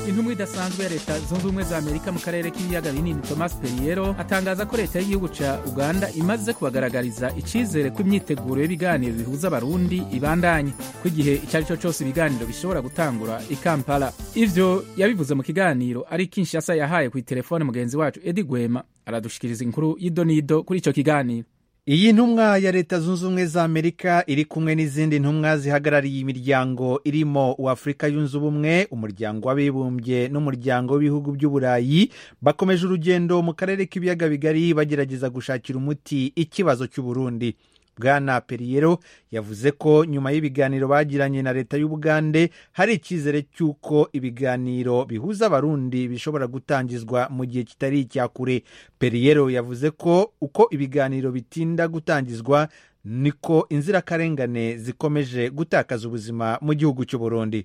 intumwa idasanzwe ya leta zunze ubumwe za amerika mu karere k'ibiyaga binini thomas perriero atangaza ko leta y'igihugu ca uganda imaze kubagaragariza icizere ko imyiteguro y'ibiganiro bihuza abarundi ibandanye ko igihe icyo ari cyo cyose ibiganiro bishobora gutangura i kampala ivyo yabivuze mu kiganiro ari kinshasa yahaye ku itelefone mugenzi wacu edi gwema aradushikiriza inkuru y'idonido kuri ico kiganiro iyi ntumwa ya leta zunze ubumwe za amerika iri kumwe n'izindi ntumwa zihagarariye imiryango irimo uwafurika yunze ubumwe umuryango w'abibumbye n'umuryango w'ibihugu by'uburayi bakomeje urugendo mu karere k'ibiyaga bigari bagerageza gushakira umuti ikibazo cy'uburundi bwana periyero yavuze ko nyuma y'ibiganiro bagiranye na leta y'ubugande hari icyizere cy'uko ibiganiro bihuza abarundi bishobora gutangizwa mu gihe kitari icya kure periyero yavuze ko uko ibiganiro bitinda gutangizwa niko inzirakarengane zikomeje gutakaza ubuzima mu gihugu cy'uburundi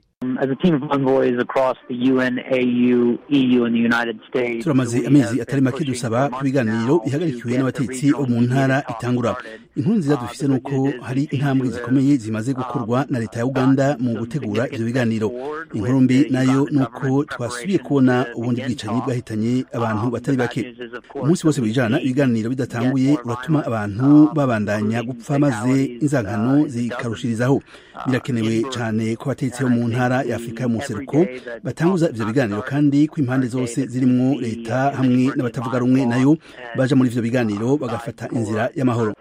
turamaze amezi atari make dusaba ko ibiganiro bihagarikiwe n'abatetsi bo mu ntara itangura inkuru nziza dufite ni uko hari intambwe zikomeye zimaze gukorwa na leta ya uganda mu gutegura ibyo biganiro inkuru mbi nayo ni uko twasubiye kubona ubundi bwicanyi bwahitanye abantu batari bake umunsi wose wijana ibiganiro bidatanguye uratuma abantu babandanya gupfa maze inzankano zikarushirizaho birakenewe cyane ko abatetsi bo mu ntara ya afurika y'umuseruko batanguza ivyo biganiro kandi ko impande zose zirimwo leta hamwe n'abatavuga rumwe nayo baja muri ivyo biganiro bagafata inzira y'amahoro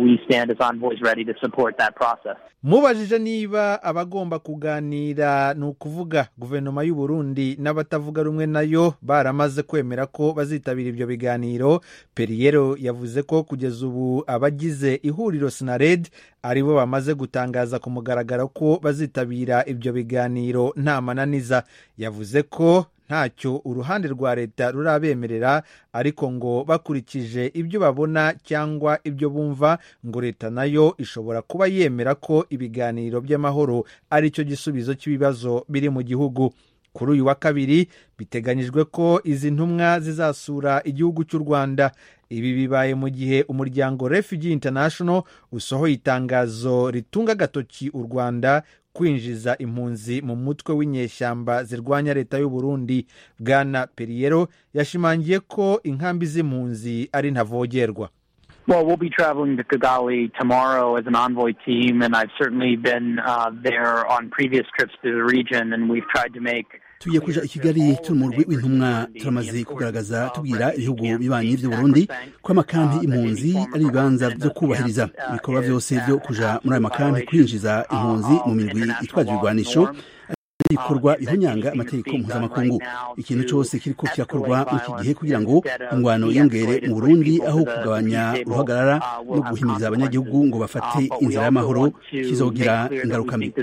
mubajije niba abagomba kuganira ni ukuvuga guverinoma y'u Burundi n'abatavuga rumwe nayo baramaze kwemera ko bazitabira ibyo biganiro periyero yavuze ko kugeza ubu abagize ihuriro sinared aribo bamaze gutangaza ku mugaragaro ko bazitabira ibyo biganiro nta mananiza yavuze ko ntacyo uruhande rwa leta rurabemerera ariko ngo bakurikije ibyo babona cyangwa ibyo bumva ngo leta nayo ishobora kuba yemera ko ibiganiro by'amahoro ari cyo gisubizo cy'ibibazo biri mu gihugu kuri uyu wa kabiri biteganyijwe ko izi ntumwa zizasura igihugu cy'u rwanda ibi bibaye mu gihe umuryango refugee international usohoye itangazo ritunga agatoki u rwanda kwinjiza impunzi mu mutwe w'inyeshyamba zirwanya leta y'u Burundi bwana periyero yashimangiye ko inkambi z'impunzi ari ntavogerwa Well, we'll be traveling to Kigali tomorrow as an envoy team, and I've certainly been uh, there on previous trips to the region, and we've tried to make tugiye kuja i kigali turi mu rwi w'intumwa turamaze kugaragaza tubwira ibihugu bibanyi vy'u burundi ko amakampi impunzi ari ibibanza vyo kubahiriza ibikorwa vyose vyo kuja muri ayo makampi kwinjiza impunzi mu mirwi itwaje ibigwanisho ibikorwa bihonyanga amategeko mpuzamakungu ikintu cyose kiriko kirakorwa muri iki gihe kugira ngo ingwano yiyongere mu burundi aho kugabanya uruhagarara no guhimiriza abanyagihugu ngo bafate inzira y'amahoro kizogira ingaruka mbi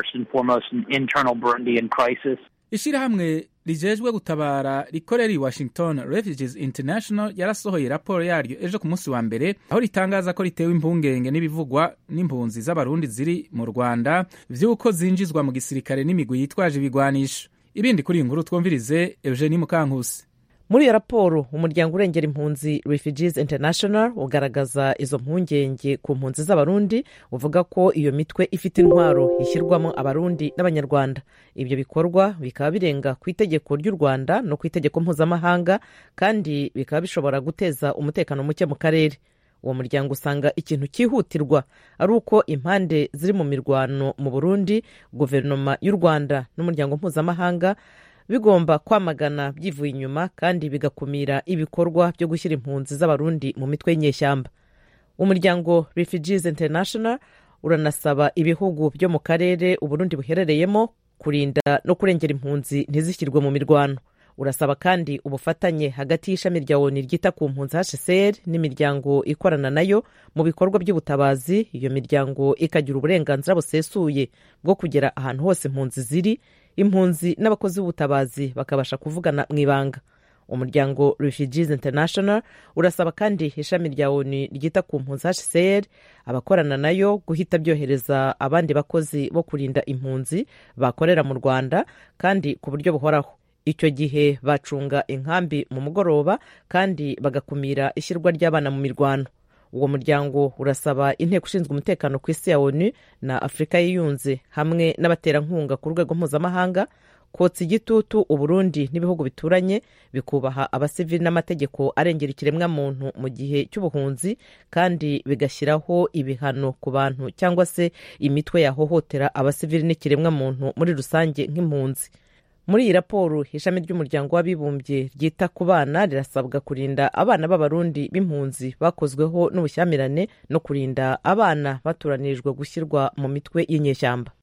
ishirahamwe rijejwe gutabara rikorera i washington refugees international yarasohoye raporo yaryo ejo ku munsi wa mbere aho ritangaza ko ritewe impungenge n'ibivugwa n'impunzi z'abarundi ziri mu rwanda vy'uko zinjizwa mu gisirikare n'imigwi yitwaje ibigwanisho ibindi kuri iyi nkuru twumvirize eugenie mukankusi muri iyo raporo umuryango urengera impunzi refugees international ugaragaza izo mpungenge ku mpunzi z'abarundi uvuga ko iyo mitwe ifite intwaro ishyirwamo abarundi n'abanyarwanda ibyo bikorwa bikaba birenga ku itegeko ry'u rwanda no ku itegeko mpuzamahanga kandi bikaba bishobora guteza umutekano muke mu karere uwo muryango usanga ikintu cyihutirwa ari uko impande ziri mu mirwano mu burundi guverinoma y'u rwanda n'umuryango mpuzamahanga bigomba kwamagana byivuye inyuma kandi bigakumira ibikorwa byo gushyira impunzi z'abarundi mu mitwe y'inyeshyamba umuryango refugees international uranasaba ibihugu byo mu karere uburundi buherereyemo kurinda no kurengera impunzi ntizishyirwe mu mirwano urasaba kandi ubufatanye hagati y'ishami rya oni ryita ku mpunzi hcr n'imiryango ikorana nayo mu bikorwa by'ubutabazi iyo miryango ikagira uburenganzira busesuye bwo kugera ahantu hose impunzi ziri impunzi n'abakozi b'ubutabazi bakabasha kuvugana mu ibanga umuryango refugees international urasaba kandi ishami rya oni ryita ku mpunzi hcr abakorana nayo guhita byohereza abandi bakozi bo kurinda impunzi bakorera mu rwanda kandi ku buryo buhoraho icyo gihe bacunga inkambi mu mugoroba kandi bagakumira ishyirwa ry'abana mu mirwano uwo muryango urasaba inteko ishinzwe umutekano ku isi ya onu na afurika yiyunze hamwe n'abaterankunga ku rwego mpuzamahanga kotsa igitutu uburundi n'ibihugu bituranye bikubaha abasivili n'amategeko arengera ikiremwamuntu mu gihe cy'ubuhunzi kandi bigashyiraho ibihano ku bantu cyangwa se imitwe yahohotera abasivili n'ikiremwamuntu muri rusange nk'impunzi muri iyi raporo ishami ry'umuryango w'abibumbye ryita ku bana rirasabwa kurinda abana b'abarundi b'impunzi bakozweho n'ubushyamirane no kurinda abana batoranirijwe gushyirwa mu mitwe y'inyeshyamba